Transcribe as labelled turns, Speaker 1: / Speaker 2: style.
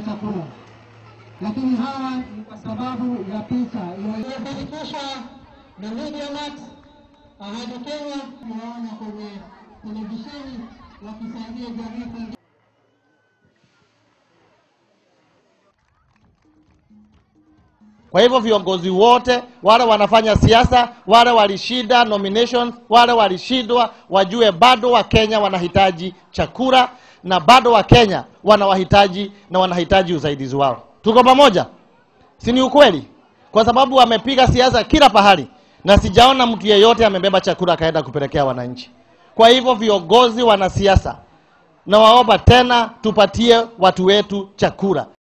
Speaker 1: kupata chakula, lakini hawa ni kwa sababu ya picha iliyofanikishwa na MediaMax Ahadi Kenya, tunaona kwenye televisheni wakisaidia jamii kuingia
Speaker 2: Kwa hivyo viongozi wote wale wanafanya siasa, wale walishinda nominations, wale walishindwa, wajue bado Wakenya wanahitaji chakula na bado Wakenya wanawahitaji na wanahitaji usaidizi wao. Tuko pamoja, si ni ukweli? Kwa sababu wamepiga siasa kila pahali na sijaona mtu yeyote amebeba chakula akaenda kupelekea wananchi. Kwa hivyo viongozi, wanasiasa, nawaomba tena tupatie watu wetu chakula.